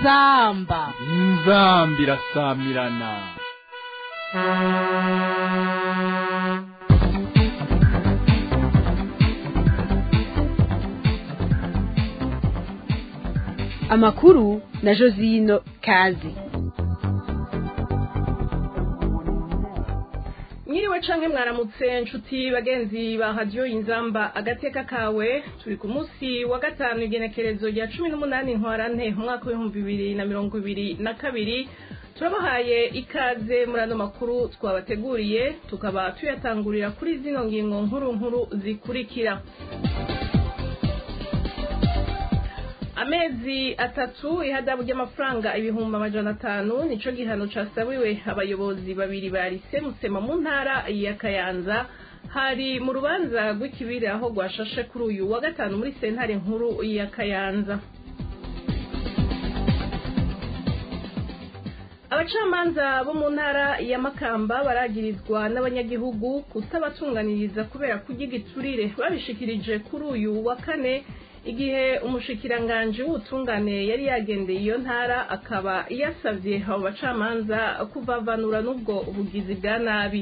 inzamba inzamba irasamirana amakuru na josino kazi mwiriwe canke mwaramutse nshuti bagenzi ba radiyo inzamba agateka kawe turi ku munsi wa gatanu igenekerezo rya cumi n'umunani ntwarante umwaka w'ibihumbi bibiri na mirongo ibiri na kabiri turabahaye ikaze muri ano makuru twabateguriye tukaba tuyatangurira kuri zino ngingo nkuru nkuru zikurikira amezi atatu ihadabu ry'amafaranga ibihumbi amajana atanu nico gihano casabiwe abayobozi babiri ba lise musema mu ntara ya kayanza hari mu rubanza rw'ikibiri aho rwashashe kuri uyu wa gatanu muri sentare nkuru ya kayanza abacamanza bo mu ntara ya makamba baragirizwa n'abanyagihugu kutabatunganiriza kubera kurya igiturire babishikirije kuri uyu wa kane igihe umushikiranganji w'ubutungane yari yagendeye iyo ntara akaba yasavye abo bacamanza kuvavanura n'ubwo ubugizi bwa nabi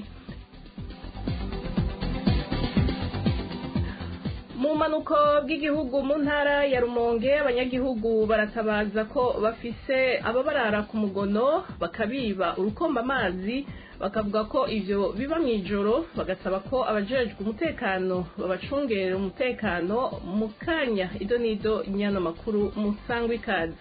mu manuko bw'igihugu mu ntara ya rumonge abanyagihugu baratabaza ko bafise ababarara ku mugono bakabiba urukomba amazi bakavuga ko ivyo biba mw'ijoro bagasaba ko abajejwe umutekano babacungerera umutekano mu kanya ido n'ido nyano makuru musangwa ikaze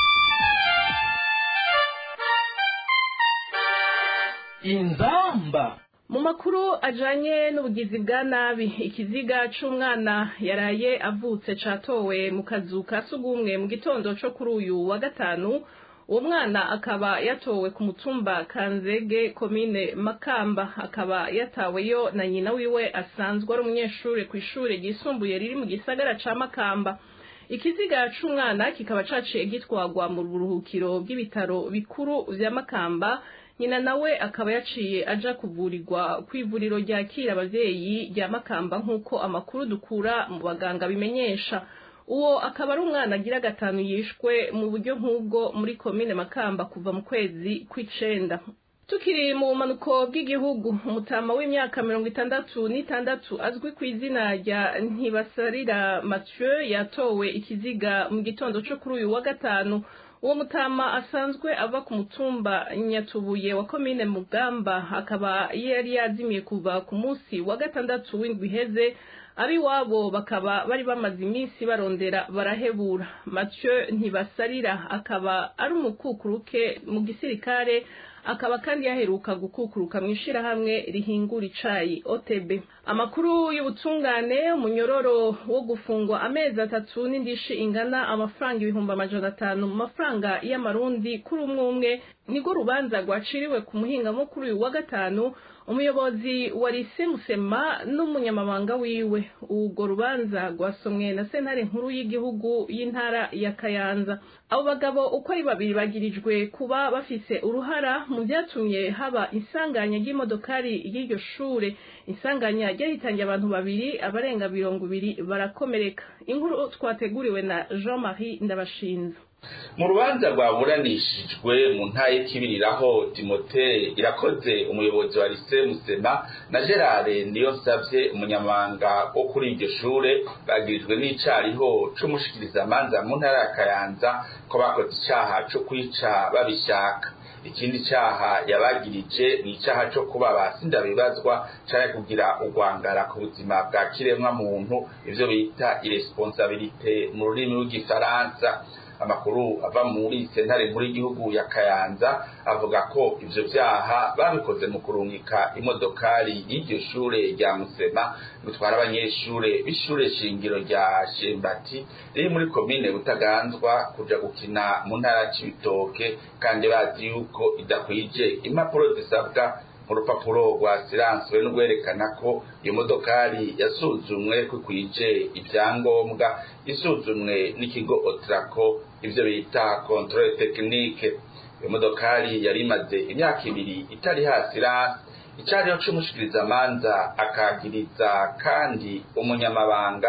inzamba mu makuru ajanye n'ubugizi bwa nabi ikiziga c'umwana yaraye avutse catowe mu kazu ka sugumwe mu gitondo co kuri uyu wa gatanu uwo mwana akaba yatowe ku mutumba kanzege komine makamba akaba yataweyo na nyina wiwe asanzwe ari umunyeshuri ku ishure ryisumbuye riri mu gisagara ca makamba ikiziga c'umwana kikaba caciye gitwagwa mu buruhukiro bw'ibitaro bikuru vya makamba nyina nawe akaba yaciye aja kuvurirwa kw'ivuriro ryakira abavyeyi rya makamba nk'uko amakuru dukura mu baganga bimenyesha uwo akaba ari umwana agira gatanu yishwe mu buryo nk'ubwo muri komine makamba kuva mu kwezi kw'icenda tukiri mu bumanuko bw'igihugu umutama w'imyaka mirongo itandatu n'itandatu azwi ku izina rya ntibasarira mathieu yatowe ikiziga mu gitondo co kuri uyu wa gatanu uwo mutama asanzwe ava ku mutumba nyatubuye wa komine mugamba akaba yari yazimiye kuva ku munsi wa gatandatu w'indwi iheze abiwabo bakaba bari bamaze iminsi barondera barahebura mathieu ntibasarira akaba ari umukukuruke mu gisirikare akaba kandi yaheruka gukukuruka mu ishirahamwe rihingura icayi OTB amakuru y'ubutungane umunyororo wo gufungwa amezi atatu n'indishi ingana amafaranga ibihumbi amajana atanu mu mafaranga y'amarundi kuri umwe umwe nirwo rubanza rwaciriwe ku muhingamo kuri uyu wa gatanu umuyobozi wa lise musema n'umunyamabanga wiwe urwo rubanza rwasomwe na sentare nkuru y'igihugu y'intara ya kayanza abo bagabo uko ari babiri bagirijwe kuba bafise uruhara mu byatumye haba isanganya ry'imodokari y'iryo shure isanganya ryahitangiye abantu babiri abarenga mirongo ibiri barakomereka inkuru twateguriwe na jean marie ndabashinze mu rubanza rwaburanishijwe mu ntara y'ikibiriraho timote irakoze umuyobozi wa lise musema na gerard niyo nsavye umunyamabanga wo kuri iryo shure bagirijwe n'icariho c'umushikirizamanza mu ntara ya kayanza ko bakoze icaha co kwica babishaka ikindi caha yabagirije ni icaha co kuba basindabibazwa canke kugira urwangara ku buzima bwa kiremwa muntu ivyo bita iresponsabilite mu rurimi rw'igifaransa amakuru ava muri sentare nkuru y'igihugu ya kayanza avuga ko ivyo vyaha babikoze mu kurungika imodokari y'iryo shure rya musema gutwara abanyeshure b'ishure shingiro rya shembati riri muri komine butaganzwa kuja gukina mu ntara c'ibitoke kandi bazi yuko idakwije impapuro zisabwa mu rupapuro rwasiranswe n'urwerekana ko iyo modokari yasuzumwe ko ikwije ivyangombwa isuzumwe n'ikigo otrako ivyo bita controle technique iyo modokari yari imaze imyaka ibiri itari hasi rasi icariho c'umushikirizamanza akagiriza kandi umunyamabanga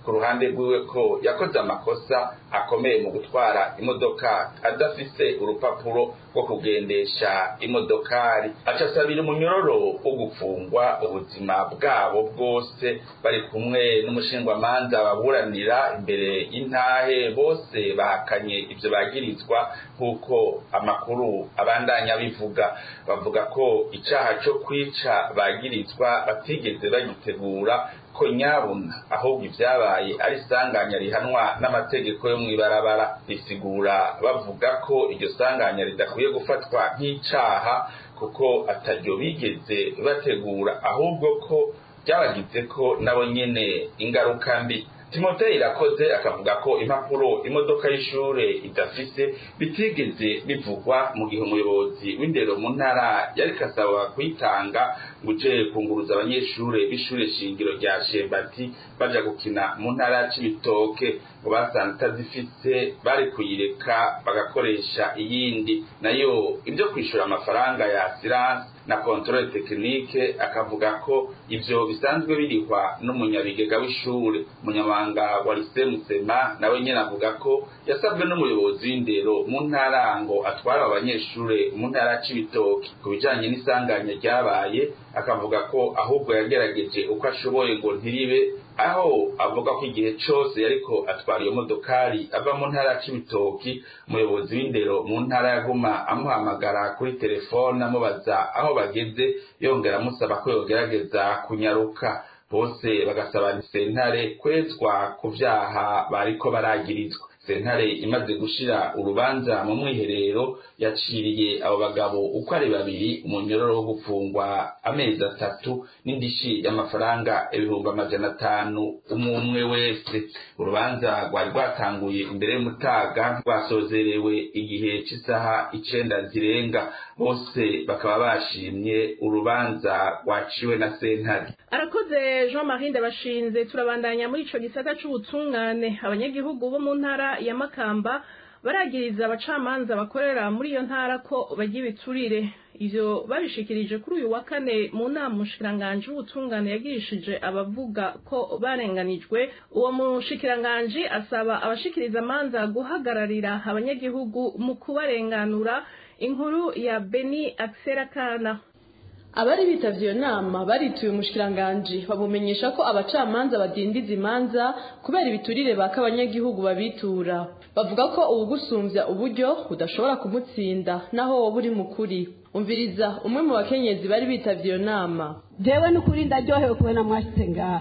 ku ruhande rwiwe ko yakoze amakosa akomeye mu gutwara imodoka adafise urupapuro rwo kugendesha imodokari aca asabira umunyororo wo gufungwa ubuzima bwabo bwose bari kumwe n'umushingwamanza baburanira imbere y'intahe bose bahakanye ivyo bagirizwa nk'uko amakuru abandanya bivuga bavuga ko icaha co kwica bagirizwa batigeze bagitegura ko nyabuna ahubwo ibyabaye ari isanganya rihanwa n'amategeko yo mw'ibarabara risigura bavuga ko iryo sanganya ridakwiye gufatwa nk'icaha kuko ataryo bigeze bategura ahubwo ko byabagize ko nabo nyene ingaruka mbi timoteyo irakoze akavuga ko impapuro imodoka y'ishure idafise bitigeze bivugwa mu gihe umuyobozi w'indero mu ntara yari kasaba kuyitanga ngo uje kunguruza abanyeshure b'ishure shingiro rya shebati baja gukina mu ntara ya cibitoke ngo basanze itazifise bari kuyireka bagakoresha iyindi nayo ibyo kwishura amafaranga ya siranse na kontrole tekinike akavuga ko ivyo bisanzwe birihwa n'umunyabigega w'ishure umunyamabanga wa lise musema nawe nyene avuga ko yasabwe n'umuyobozi w'indero mu ntara ngo atwara abanyeshure mu ntara c'ibitoki ku bijanye n'isanganya ryabaye akavuga ko ahubwo yagerageje uko ashoboye ngo ntiribe aho avuga ko igihe cose yariko atwara iyo modokari ava mu ntara c'ibitoki umuyobozi w'indero mu ntara yaguma amuhamagara kuri telefone amubaza aho bageze yongera amusaba ko yogerageza kunyaruka bose bagasaba sentare kwezwa ku vyaha bariko baragirizwa sentare imaze gushira urubanza mu mwiherero yaciriye abo bagabo uko ari babiri umunyororo wo gufungwa amezi atatu n'indishi y'amafaranga ibihumbi amajana atanu umwe wese urubanza rwari rwatanguye imbere y'umutaga rwasozerewe igihe c'isaha icenda zirenga bose bakaba bashimye urubanza rwaciwe na sentare arakoze jean marie ndabashinze turabandanya muri ico gisata c'ubutungane abanyagihugu bo mu ntara ya makamba baragiriza abacamanza bakorera muri iyo ntara ko bagira ibiturire ivyo babishikirije kuri uyu wa kane mu nama umushikiranganji w'ubutungane yagirishije abavuga ko barenganijwe uwo mushikiranganji asaba abashikiriza amanza guhagararira abanyagihugu mu kubarenganura inkuru ya beni akserakana abari bitavye iyo nama barituye umushikiranganji bamumenyesha ko abacamanza badindiza imanza kubera ibiturire baka abanyagihugu babitura bavuga ko uwugusumvya uburyo budashobora kumutsinda naho woba uri mukuri umviriza umwe mu bakenyezi bari bitavye iyo nama jewe n'ukuri ndaryohewe kubona mwashitse ngaha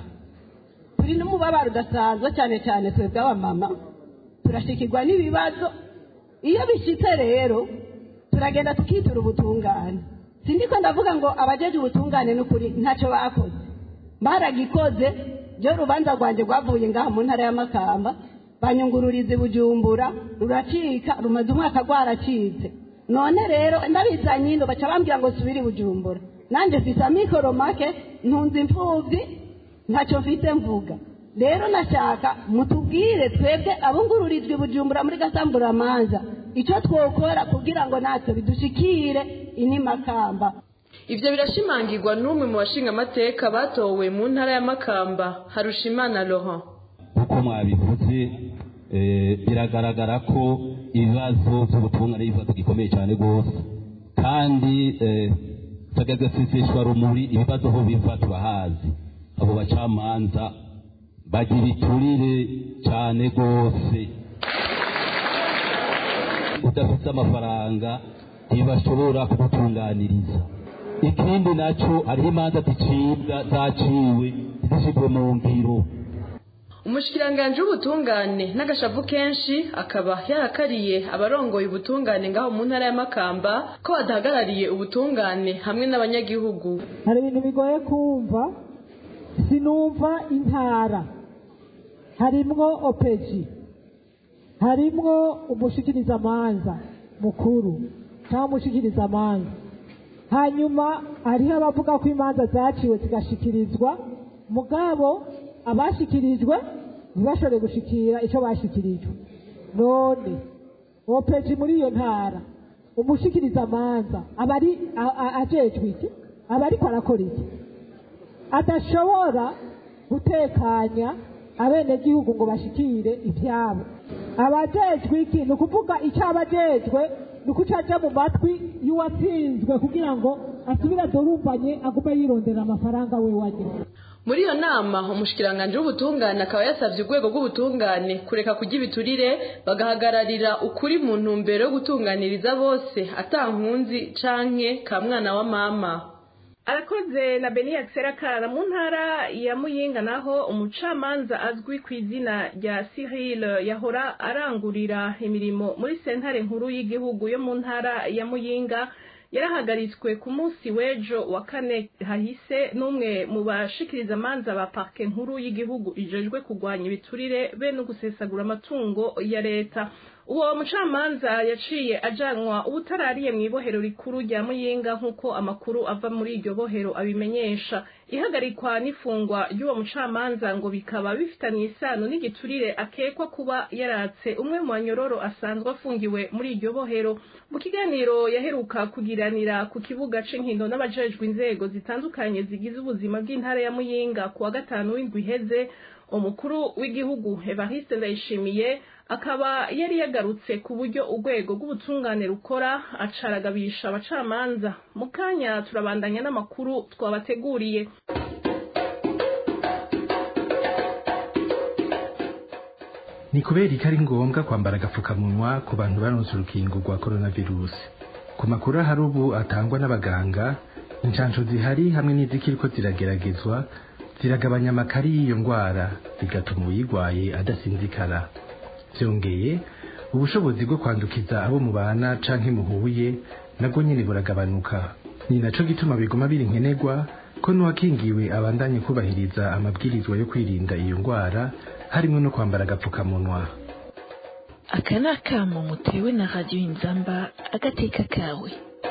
turi n'umubabaro udasanzwe cyane cyane twebwe abamama turashikirwa n'ibibazo iyo bishitse rero turagenda tukitura ubutungane sindiko ndavuga ngo abajeje ubutungane n'ukuri ntacyo bakoze baragikoze byo rubanza rwanjye rwavuye ngaha mu ntara y'amakamba banyungururiza bujumbura ruracika rumaze umwaka rwaracitse none rero ndabizanye ino baca bambwira ngo subire bujumbura nanjye mfise amikoro make ntunze imfubyi ntacyo mfite mvuga rero nashaka mutubwire twebwe abungururijwe bujumbura muri gasamburamanza icyo twokora kugira ngo natwe bidushikire inimakamba ivyo birashimangirwa n'umwe mu bashingamateka batowe mu ntara ya makamba harushimana laurent uko mwabivuze biragaragara ko ibibazo by'ubutungane ari ibibazo gikomeye cyane rwose kandi tagagaseseshwa rumuri ibibazo aho biva turahazi abo bacamanza bagira ibiturire cyane rwose udafite amafaranga ntibashobora kugutunganiriza ikindi nacyo hariho imanza zicibwa zaciwe zishyirwe mu ngiro umushikiranganji w'ubutungane n'agashavu kenshi akaba yarakariye abarongoye ubutungane ngaho mu ntara ya makamba ko badahagarariye ubutungane hamwe n'abanyagihugu hari ibintu bigoye kumva sinumva intara harimwo opeji harimwo umushikirizamanza mukuru cyangwa umushikirizamanza hanyuma hariho abavuga ko imanza zaciwe zigashikirizwa mugabo abashikirijwe ntibashobore gushikira icyo bashikirijwe none opeji muri iyo ntara umushikirizamanza aba ari ajejwe iki aba ariko arakora iki adashobora gutekanya abenegihugu ngo bashikire ibyabo abajejwe iki ni ukuvuga icyo abajejwe ni uko cyaja mu matwi y'uwatsinzwe kugira ngo asubire adurumbanye agume yirondera amafaranga we wagira muri iyo nama umushikiranganji w'ubutungane akaba yasabye urwego rw'ubutungane kureka kurya ibiturire bagahagararira ukuri mu ntumbero yo gutunganiriza bose atankunzi canke ka mwana wa mama arakoze na beni Karara mu ntara ya muyinga naho umucamanza azwi ku izina rya Cyril yahora arangurira imirimo muri sentare nkuru y'igihugu yo mu ntara ya muyinga yarahagaritswe ku munsi w'ejo wa kane hahise n'umwe mu bashikiriza amanza ba parke nkuru y'igihugu ijejwe kurwanya ibiturire be no gusesagura amatungo ya leta uwo mucamanza yaciye ajanwa ubutarariye mu ibohero rikuru rya muyinga nk'uko amakuru ava muri iryo bohero abimenyesha ihagarikwa n'ifungwa ry'uwo mucamanza ngo bikaba bifitanye isano n'igiturire akekwa kuba yaratse umwe mu banyororo asanzwe afungiwe muri iryo bohero mu kiganiro yaheruka kugiranira ku kibuga c'inkino n'abajejwe inzego zitandukanye zigize ubuzima bw'intara ya muyinga ku wa gatanu w'indwi iheze umukuru w'igihugu evariste ndayishimiye akaba yari yagarutse ku buryo urwego rw'ubutungane rukora acaragabisha abacamanza mu kanya turabandanya n'amakuru twabateguriye ni kubera ko ari ngombwa kwambara agapfukamunwa ku bantu baronse urukingo rwa coronavirus ku makuru ahari ubu atangwa n'abaganga inshansho zihari hamwe n'izikiriko zirageragezwa ziragabanya amakari y'iyo ndwara bigatuma uyirwaye adasinzikara byongeye ubushobozi bwo kwandukiza abo mubana canke muhuye nabwo nyene buragabanuka ni naco gituma biguma biri nkenerwa ko n'uwakingiwe abandanye kubahiriza amabwirizwa yo kwirinda iyo ndwara harimo no kwambara agapfukamunwa aka ni akamo mutewe na radiyo inzamba agateka kawe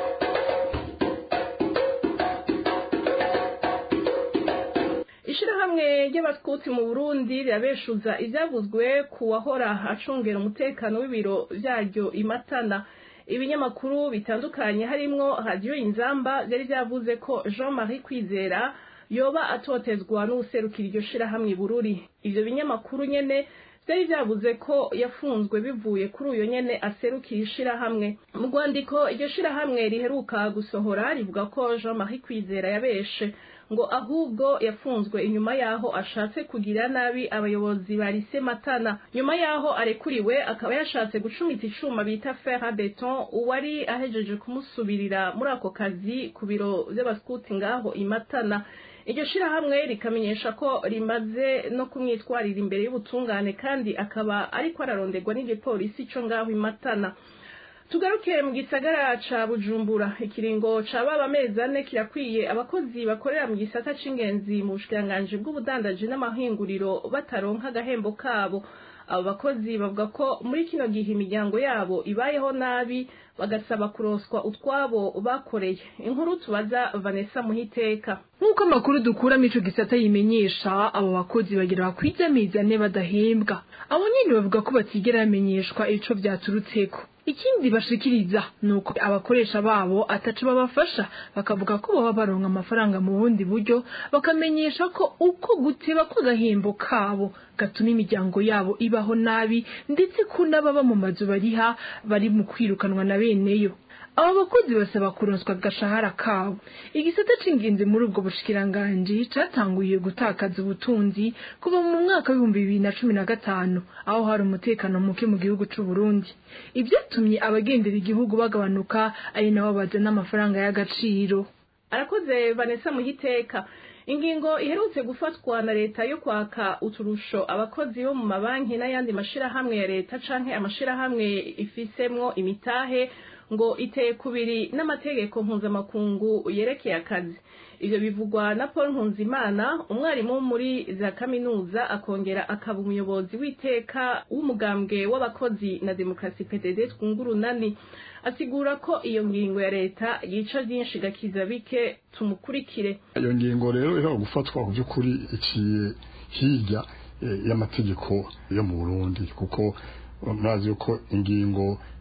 ishirahamwe ry'abatwutsi mu burundi rirabeshuza ivyavuzwe ku wahora acungera umutekano w'ibiro vyaryo imatana ibinyamakuru bitandukanye harimwo radiyo inzamba vyari vyavuze ko jean marie kwizera yoba atotezwa n'uwuserukira iryo shirahamwe bururi ivyo binyamakuru nyene vyari vyavuze ko yafunzwe bivuye kuri uyo nyene aserukira ishirahamwe mu rwandiko iryo shirahamwe riheruka gusohora rivuga ko jean marie kwizera yabeshe ngo ahubwo yafunzwe inyuma yaho ashatse kugira nabi abayobozi ba lise matana nyuma yaho arekuriwe akaba yashatse gucumita icuma bita fer à beton uwari ahejeje kumusubirira muri ako kazi ku biro vy'abaskuti ngaho imatana iryo shirahamwe rikamenyesha ko rimaze no kumwitwarira imbere y'ubutungane kandi akaba ariko araronderwa n'igipolisi co ngaho imatana tugaruke mu gisagara ca bujumbura ikiringo ca baba amezi ane kirakwiye abakozi bakorera mu gisata c'ingenzi mu bushikiranganji bw'ubudandaji n'amahinguriro bataronka agahembo kabo abo bakozi bavuga ko muri kino gihe imiryango yabo ibayeho nabi bagasaba kuroswa utwabo bakoreye inkuru tubaza vanessa muhiteka nk'uko amakuru dukuramo ico gisata yimenyesha abo bakozi bagira bakwiza amezi ane badahembwa abo nyene bavuga ko batigera bamenyeshwa ico vyaturutseko ikindi bashikiriza ni uko abakoresha babo ataco babafasha bakavuga ko baba baronka amafaranga mu bundi buryo bakamenyesha ko uko guteba kw'agahembo kabo gatuma imiryango yabo ibaho nabi ndetse ko n'ababa mu mazu bariha bari mu kwirukanwa na beneyo abo bakozi basaba kuronswa agashahara kabo igisata c'ingenzi muri ubwo bushikiranganji catanguye gutakaza ubutunzi kuva mu mwaka w'ibihumbi bibiri na cumi na gatanu aho hari umutekano muke mu gihugu c'u Burundi ivyatumye abagendera igihugu bagabanuka ari nabo bazana amafaranga y'agaciro arakoze vanessa muhiteka ingingo iherutse gufatwa na leta yo kwaka uturusho abakozi bo mu mabanki n'ayandi mashirahamwe ya leta canke amashirahamwe ifisemwo imitahe ngo iteye kubiri n'amategeko mpuzamakungu yerekeye akazi ivyo bivugwa na paul nkunzimana umwarimu muri za kaminuza akongera akaba umuyobozi w'iteka w'umugambwe w'abakozi na demokarasi pdd twungurunani asigura ko iyo ngingo ya leta yica byinshi igakiza bike tumukurikire iyo ngingo rero iheruka gufatwa ku by'ukuri iciye hirya y'amategeko yo mu burundi kuko murazi yuko ingingo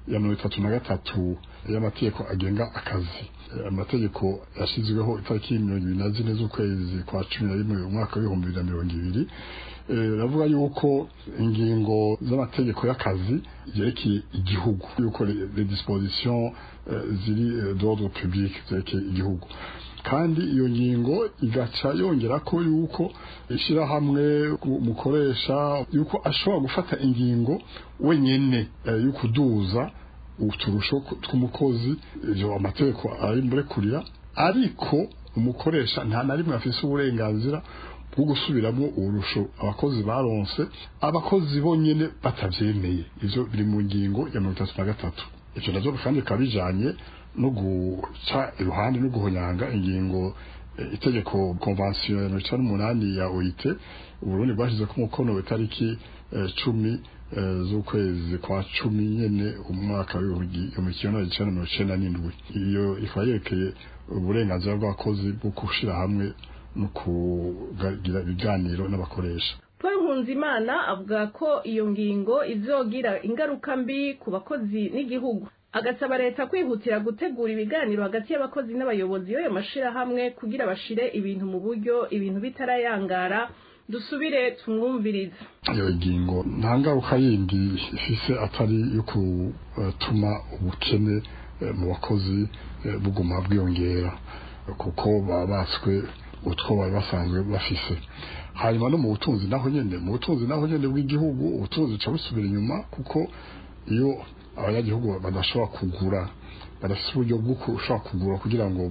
ya mirongo itatu na gatatu y'amategeko agenga akazi amategeko yashyizweho itariki mirongo ibiri na zine z'ukwezi kwa cumi na rimwe umwaka w'ibihumbi bibiri na mirongo ibiri baravuga yuko ingingo z'amategeko y'akazi zerekeye igihugu yuko les dispositions ziri d'ordre public zerekeye igihugu kandi iyo ngingo igaca yongera ko yuko ishyirahamwe mukoresha yuko ashobora gufata ingingo wenyine yo kuduza uturusho tw'umukozi ibyo amategeko ari murekurira ariko umukoresha nta na rimwe afise uburenganzira bwo gusubiramo urusho abakozi baronse abakozi bonyine batabyemeye ibyo biri mu ngingo ya mirongo itatu na gatatu ibyo nabyo kandi bikaba bijanye no guca iruhande no guhonyanga ingingo itegeko konvansiyo ya mirongo icyenda n'umunani ya oit uburundi bwashyize ko umukono itariki cumi z'ukwezi kwa cumi nyene umwaka w'ibihumbi kimwe magana cyenda mirongo icyenda n'indwi iyo ikaba yerekeye uburenganzira bw'abakozi bwo gushyira hamwe no kugira ibiganiro n'abakoresha paul nkunzimana avuga ko iyo ngingo izogira ingaruka mbi ku bakozi n'igihugu agasaba leta kwihutira gutegura ibiganiro hagati y'abakozi n'abayobozi y'ayo mashirahamwe kugira bashire ibintu mu buryo ibintu bitarayangara dusubire tumwumvirize iyo ngingo nta ngaruka yindi ifise atari yo gutuma ubukene mu bakozi buguma bwiyongera kuko baba batswe utwo bari basanzwe bafise hanyuma no mu butunzi naho nyene mu butunzi naho nyene bw'igihugu ubutunzi buca busubira inyuma kuko iyo abanyagihugu badashobora kugura badafite uburyo bwo ushobora kugura kugira ngo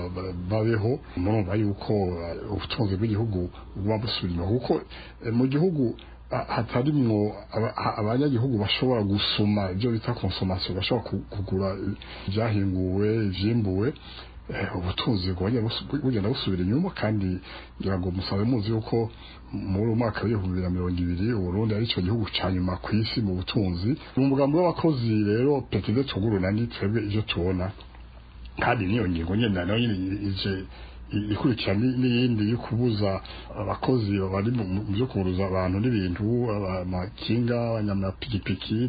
babeho murumva yuko ubutunzi bw'igihugu buba busubira inyuma kuko mu gihugu hatarimwo abanyagihugu bashobora gusoma ibyo bita konsomasiyo bashobora kugura ibyahinguwe ivyimbuwe ubutunzi bugenda busubira inyuma kandi ngira ngo musabe muzi yuko muri umwaka w'ibihumbi bibiri na mirongo ibiri uburundi ari cyo gihugu ca nyuma ku isi mu butunzi mu mugambi w'abakozi rero petide tugurunani twebwe ivyo tubona kandi niyo ngingo nyene nayo nyene ije ikurikira n'iyindi yo kubuza abakozi bari mu byo kubuza abantu n'ibintu amakinga abanyamapikipiki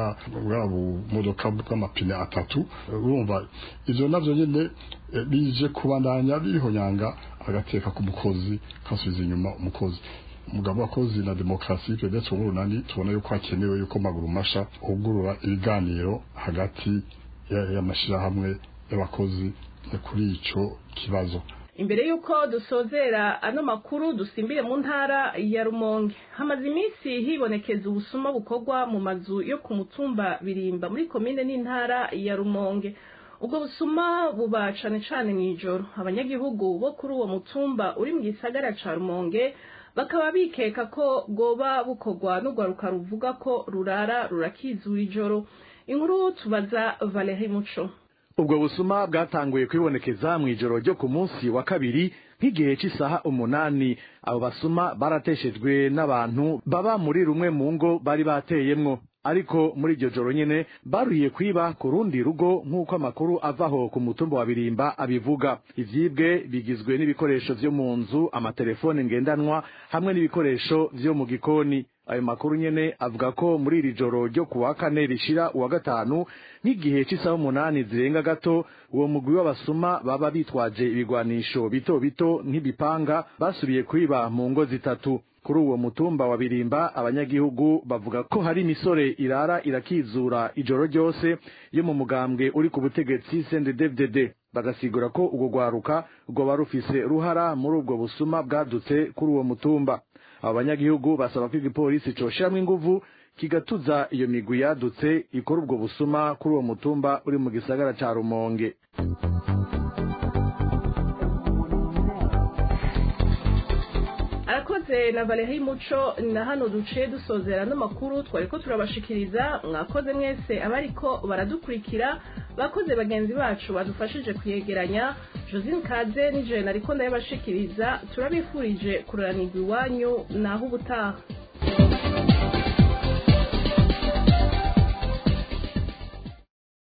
bwa bumodoka bw'amapine atatu urumva ivyo navyo nyene bije kubandanya bihonyanga agateka k'umukozi kasubiza inyuma umukozi umugabo w'abakozi na demokarasi ndetse uburunani tubona yuko hakenewe yuko maguru masha hugurura ibiganiro hagati y'amashirahamwe y'abakozi kuri ico kibazo imbere y'uko dusozera ano makuru dusimbire mu ntara ya rumonge hamaze iminsi hibonekeza ubusuma bukorwa mu mazu yo ku mutumba birimba muri komine n'intara ya rumonge ubwo busuma buba cane cane mw'ijoro abanyagihugu bo kuri uwo mutumba uri mu gisagara ca rumonge bakaba bikeka ko bwoba bukorwa n'urwaruka ruvuga ko rurara rurakizura ijoro inkuru tubaza valeri muco ubwo busuma bwatanguye kwibonekeza mu ijoro ryo ku munsi wa kabiri nk'igihe cy'isaha umunani abo basuma barateshejwe n'abantu baba muri rumwe mu ngo bari bateyemwo ariko muri iryo joro nyene baruhiye kwiba ku rundi rugo nk'uko amakuru avaho ku mutumba wa birimba abivuga ivyibwe bigizwe n'ibikoresho vyo mu nzu amatelefone ngendanwa hamwe n'ibikoresho vyo mu gikoni ayo makuru nyene avuga ko muri iri joro ryo kuwa kane rishira uwa gatanu nk'igihe c'isaha umunani zirenga gato uwo mugwi w'abasuma baba bitwaje ibigwanisho bito bito nk'ibipanga basubiye kwiba mu ngo zitatu kuri uwo mutumba wa birimba abanyagihugu bavuga ko hari imisore irara irakizura ijoro ryose yo mu mugambwe uri ku butegetsi CNDD-FDD bagasigura ko ubwo rwaruka rwoba rufise ruhara muri ubwo busuma bwadutse kuri uwo mutumba abo banyagihugu basaba ko igipolisi coshiramwo inguvu kigatuza iyo migwi yadutse ikora ubwo busuma kuri uwo mutumba uri mu gisagara ca rumonge arakoze na Valerie Muco na hano duciye dusozera n'amakuru twari ko turabashikiriza mwakoze mwese abariko baradukurikira bakoze bagenzi bacu badufashije kuyegeranya Josine Kaze n'ijana ariko ndayabashikiriza turabifurije kuranirwa iwanyu naho ubutaha